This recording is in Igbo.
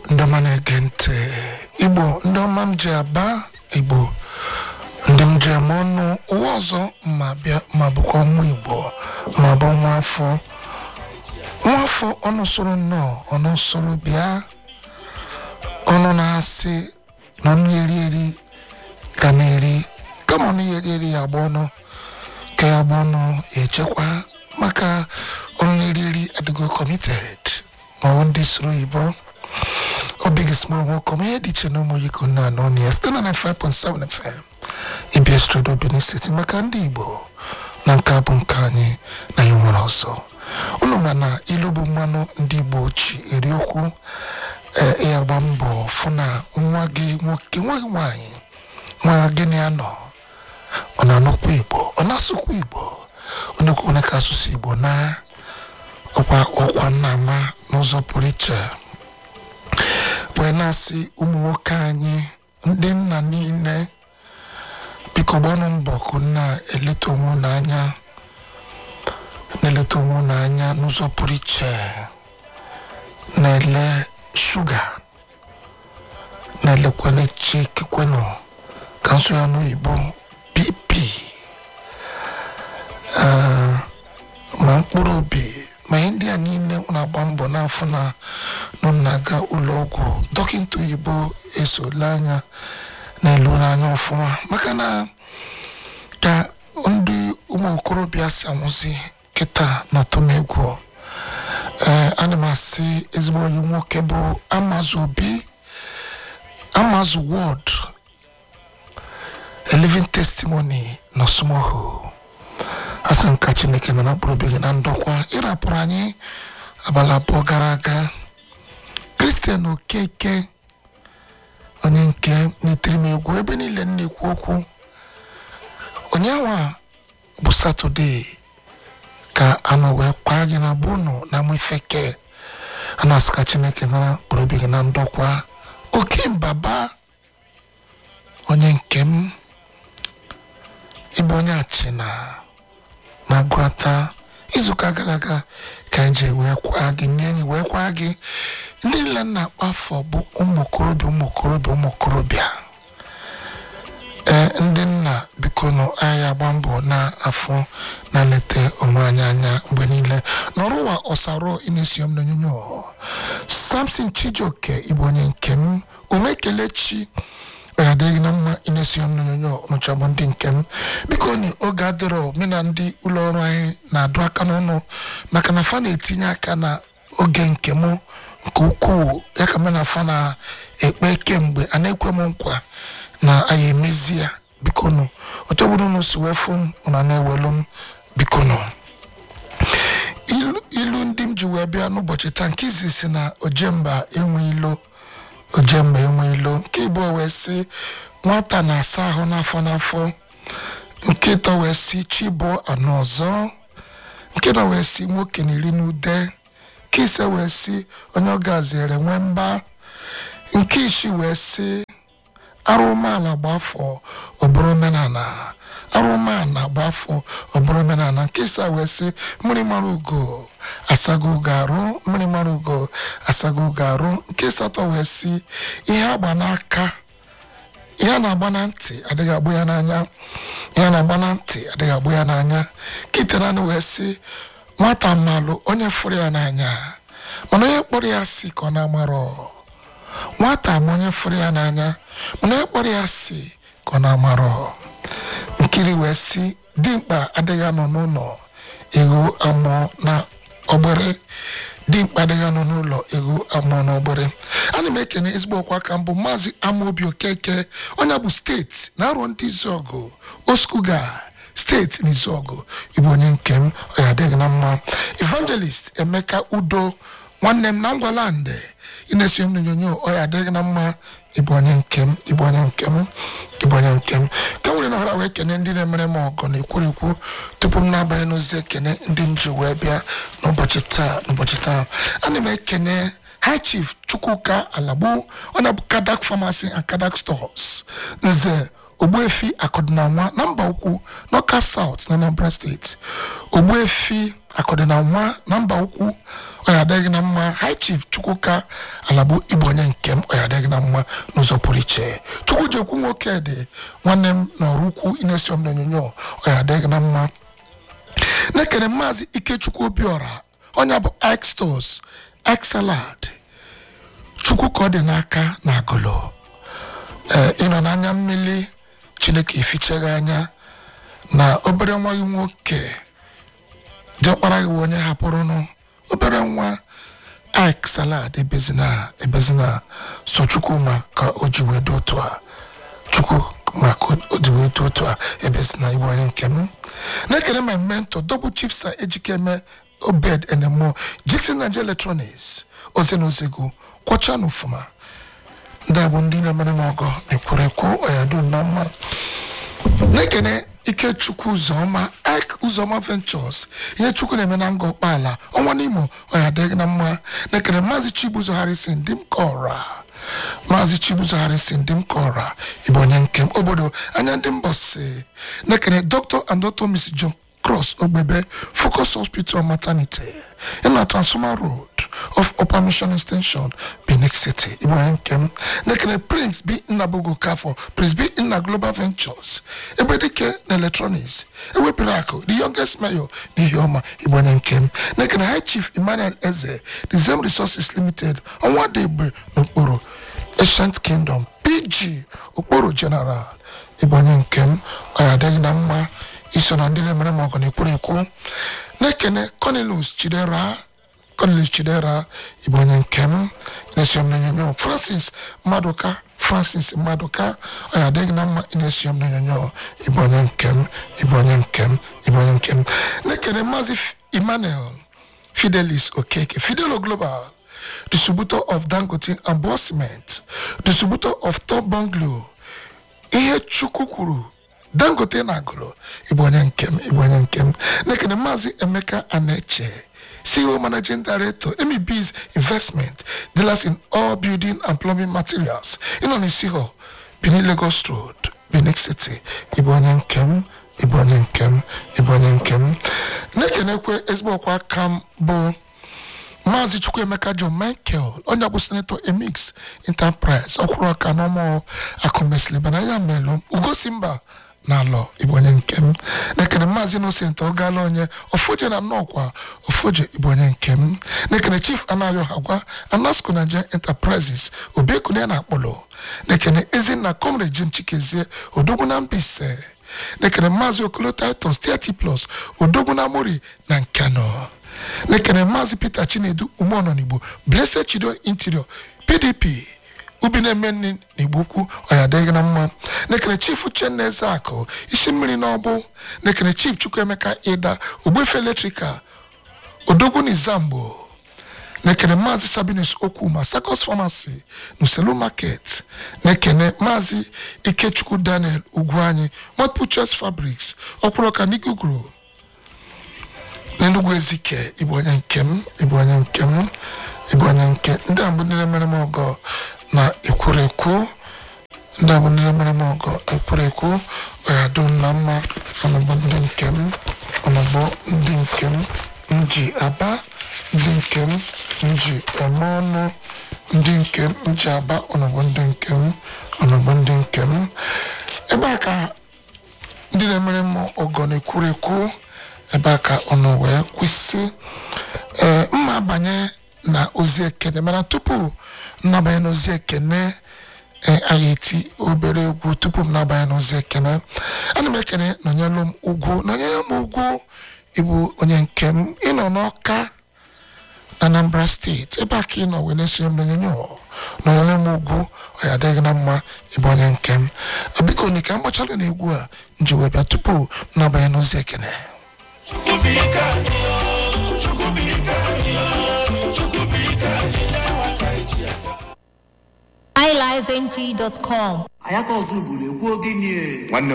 ndị ọma na-ege ntị igbo ndị ọma m ji aba igbo ndị m ji eme ọnụ ụwa ọzọ ma bịa ma bụkwa nwa igbo ma bụ nwa afọ nwa afọ ọnụ soro nnọọ ọnụ soro bịa ọnụ na-asị na ọnụ eri eri ka na-eri kama ọnụ ya eri eri ya agba ọnụ ka ya agba ọnụ echekwa maka ọnụ na-eri eri adịgo committed ma ọ bụ ndị soro oyibo ọ big small nwoke ma ihe dị iche na ụmụ yiko na anọ na ya site na 5.7 FM ịbịa strodo Benin City maka ndị Igbo na nke a bụ nke anyị na ya nwere ọzọ unu ma na ilu bụ mmanụ ndị Igbo ji eri okwu ee ya gba mbọ fụ na nwa gị nwoke nwa gị nwaanyị nwa gịnị ya nọ ọ na-anụkwa Igbo ọ na-asụkwa Igbo onye kwuo ka asụsụ Igbo na ọkwa ọkwa nna ama n'ụzọ pụrụ iche wee na-asị ụmụ nwoke anyị ndị nna niile biko gbanụ mbọ ka na-eleta onwe unu anya na-eleta onwe unu anya n'ụzọ pụrụ iche na-ele shuga na-elekwana chikikwenụ ka nsọ ya n'oyibo pp ah, ma mkpụrụ obi ma ihe ndị a niile na-agba mbọ n'afọ na nọ na-aga ụlọ ọgwụ dọkịta oyibo esola anya na-elu anya ọfụma maka na ka ndị ụmụ okorobịa si anwụzi kịta na atụm egwu ee ana m asị ezigbo onye nwoke bụ amazụ obi amazụ wọd a living testimony na ọsụmohu asị nka chineke nọ na mkpụrụ obi gị na ndokwa ịrapụrụ anyị abalị abụọ gara aga kristian okeke onye nke n'itiri m egwu ebe niile m na-ekwu okwu onyenwa bụ satọde ka anọ wee kwa gị na bunu na mefeke a na-asị ka chineke nara mkpụrụ obi gị na ndokwa oke mbaba onye nke m ịbụ onye achịna na-agụata izuụka gara aga ka anyị ji wee kwa gị nye enyi wee kwa gị ndị niile na-akpa afọ bụ ụmụ okorobịa ụmụ okorobịa ụmụ okorobịa ee ndị nna biko nụ anyị agba mbọ na-afụ na-eleta onwe anyị anya mgbe niile n'ọrụ ụwa ọsaro ịna-esi m n'onyonyo samson chijioke ịbụ onye nke m ume kelechi ọ adịghị na mma ịna-esi m n'onyonyo nụcha bụ ndị nke m biko ni oge adịrọ me na ndị ụlọ ọrụ anyị na-adụ aka n'ọnụ maka na fa na-etinye aka na oge nke m nke ukwuu ya ka m na fa na-ekpe kemgbe a na-ekwe m nkwa na anyị emezi ya biko nụ otu ọbụla unu si wee fụ m ụna na-ewelu m biko nụ ilu ilu ndị m ji wee bịa n'ụbọchị taa nke izi si na ojemba enwe ilo ojemba enwe ilo nke ịbụọ wee sị nwata na-asa ahụ n'afọ n'afọ nke ịtọ wee sị chibụọ anọ ọzọ nke nọ wee sị nwoke na iri n'ude nke ise wee sị onye ọ gaziere nwee mba nke isii wee sị arụmaala gba afọ ọbụrụ omenala arụmaala gba afọ ọbụrụ omenala nke ịsa wee sị mmiri mara ugo asago ugo arụ mmiri mara ugo asago ugo arụ nke ịsatọ wee sị ihe agba n'aka ihe a na-agba na ntị adịghị agbụ ya n'anya ihe a na-agba na ntị adịghị agbụ ya n'anya kite naanị wee sị nwata mmalụ onye fụrụ ya n'anya mana onye kpọrọ ya si ka ọ na-amarọ nwata ma onye fụrụ ya n'anya mana onye kpọrọ ya si ka ọ na-amarọ nkiri wee sị dimkpa adịghị anọ n'ụlọ ego amụọ na ọgbere dimkpa adịghị anọ n'ụlọ ego amụọ na ọgbere ana m ekene ezigbo ọkwa aka mbụ maazị amaobi okeke onye bụ steeti na arọ ndị izuọgụ oskuga steeti n'izuọgụ ịbụ onye nke m ọ ya adịghị na mma evangelist emeka udo nwanne m na ngwalandị ị na-esi m n'onyonyo ọ ya adịghị na mma ịbụ onye nke m ịbụ onye nke m ịbụ onye nke m ka nwere na ọra wee kene ndị na-emere m ọgọ na ekwurekwu tupu m na-abanye n'ozi ekene ndị m ji wee bịa n'ụbọchị taa n'ụbọchị taa ana m ekene high chief chukwuka alagbo onye bụ kadak pharmacy and kadak stores nze ogbuefi akọdịnanwa na mba ukwu n'ọka south na anambra steeti ogbuefi akọdị na nwa na mba ukwu ọya adịghị na mma high chief chukwuka alabụ igbo onye nke m ọya adịghị na mma n'ụzọ pụrụ iche chukwu ji ekwu nwoke dị nwanne m na ọrụ ukwu inesi m n'onyonyo ọya adịghị na mma na-ekene maazị ikechukwu obiọra onye bụ extos excelad chukwu ka ọ dị n'aka na agụlụ ee ịnọ n'anya mmiri chineke efichaghị anya na obere nwa gị nwoke diọkpara gị bụ onye hapụrụnụ obere nwa ik salad ebezina ebezina so chukwu ma ka o ji wee dị otu a chukwu ma ka o ji wee dị otu a ebezina igbe onye nke m na-ekele my mentor double chief sa ejikeme obed enemo jikson naija electronics ozi na ozego kwọcha na ofuma ndị a bụ ndị na-emere m ọgọ na-ekwurekwu ọyado na mma na-ekene ikechukwu ụzọma ek ụzọma ventures ihe chukwu na-eme na nga ọkpala ọnwa n'imo ọya adịghị na mma na-ekene maazị chibuzo harrison dị m kọra maazị chibuzo harrison dị m kọra ịbụ onye nke m obodo anya ndị mbọsi na-ekene dr and dr miss john cross ogbebe focus hospital maternity ịna transformer road of upper mission extension benin city ịbụ onye nke m na-ekene prince b nnabogo kafọ prince b nna global ventures ebe dike na electronics ewepụrụ akụ the youngest mayor n'ihi ọma ịbụ onye nke m na-ekene high chief emmanuel eze the zem resources limited ọnwa dị egbe n'okporo ancient kingdom pg okporo general ịbụ onye nke m ọ ya adịghị na mma iso na ndị na-emere m ọgụ na-ekwuru ekwu na-ekene cornelius chidera cornelius chidera ịbụ onye nke m na-esi m n'onyonyo francis maduka francis maduka ọ ya adịghị na mma ị na-esi m n'onyonyo ịbụ onye nke m ịbụ onye nke m ịbụ onye nke m na-ekene maazị emmanuel fidelis okeke fidelo global distributor of dangote and Boss cement distributor of top bungalow ihe chukwu kwuru dangote na agụlụ ịbụ onye nke m ịbụ onye nke m na-ekene maazị emeka aneche ceo managing director emibs investment dealers in all building and plumbing materials ịnọ n'isi hɔ benin lagos road benin city ịbụ onye nke m ịbụ onye nke m ịbụ onye nke m na-ekenekwe ezigbo ọkwa aka m bụ maazị chukwuemeka john michael onye bụ senetọ emix enterprise ọkwụrụ ọka n'ọmụ akụmesilibana ya melụ ugosi mba n'alọ ịbụ onye nke m na-ekene maazị innocent ọgala onye ofoje na nnọkwa ofoje ịbụ onye nke m na-ekene chief anayo hagwa anasco nigeria enterprises obiekune na akpọlọ na-ekene ezinna comrade jim chikezie odogwu na mbise na-ekene maazị okolo titus 30 plus odogwu na mori na nkano na-ekene maazị peter chinedu umeọnọ n'igbo blessed children interior pdp ubi na-eme nri n'igbo ukwu ọya adịghị na mma na-ekene chief uchenna ezeakụ isi mmiri n'ọbụ na-ekene chief chukwuemeka ịda ogbefe eletrikal odogwu n'izambo na-ekene maazị sabinus okwuma sakos famasi n'uselu market na-ekene maazị ikechukwu daniel ugwuanyi motpuches fabrics ọkwụrụka n'iguguru n'enugwu ezike ịbụ onye nke m ịbụ onye nke m ịbụ onye nke ndị a bụ ndị na-emere m ọgọ na ekwurekwu ndị a bụ ndị na-emere m ọgọ ekwurekwu ọya dum na mma ọnọbụ ndị nke m ọnọbụ ndị nke m m ji aba ndị nke m m ji eme ọnụ ndị nke m m ji aba ọnọbụ ndị nke m ọnọbụ ndị nke m ebe a ka ndị na-emere m ọgọ na-ekwurekwu ebe a ka ọnụ wee kwụsị ee mma abanye na ozi ekene mana tupu nnabanye na ozi ekene ee anyị eti obere egwu tupu m nabanye na ozi ekene ana m ekene nọnyelụ m ugwu nọnyere m ugwu ịbụ onye nke m ịnọ n'ọka na anambra steeti ebe a ka ị nọ wee na-esonye m n'onyonyo nọnyere m ugwu ọ ya adịghị na mma ịbụ onye nke m biko ni ka m gbachalụ na egwu a m ji wee bịa tupu m nabanye na ozi ekene iLiveNG.com. ayaka ọzọ ugboro ekwu ogene nwanne